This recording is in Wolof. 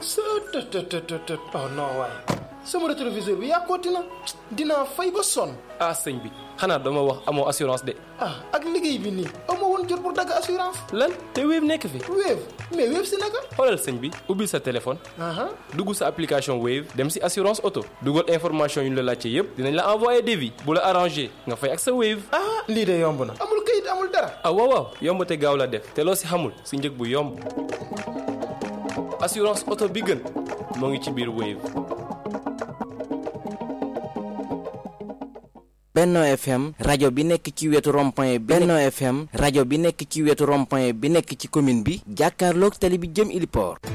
të të të të të oh non waaye sama rétroviseur bi yàqooti na dinaa fay ba sonn ah sëñ bi xanaa dama wax amoo assurance de ah ak liggéey bi nii amoo woon jot pour dagg assurance lan te Wave nekk fi Wave mais Wave si naka xoolal sëñ bi ubbil sa téléphone aha dugg sa application Wave dem si assurance auto dugal information yu ñu la laajte yépp dinañ la envoyé devis bu la arrangé nga fay ak sa Wave ah lii de yomb na amul kayit amul dara ah waaw waaw yomb te gaaw la def te loo si xamul si njëg bu yomb assurance auto bi gën moo ngi ci biir Wave. Benno FM rajo bi nekk ci wetu rond-point Benno FM rajo bi nekk ci wetu rond-point bi nekk ci commune bi jàkkaarloog tali bi jëm Iliport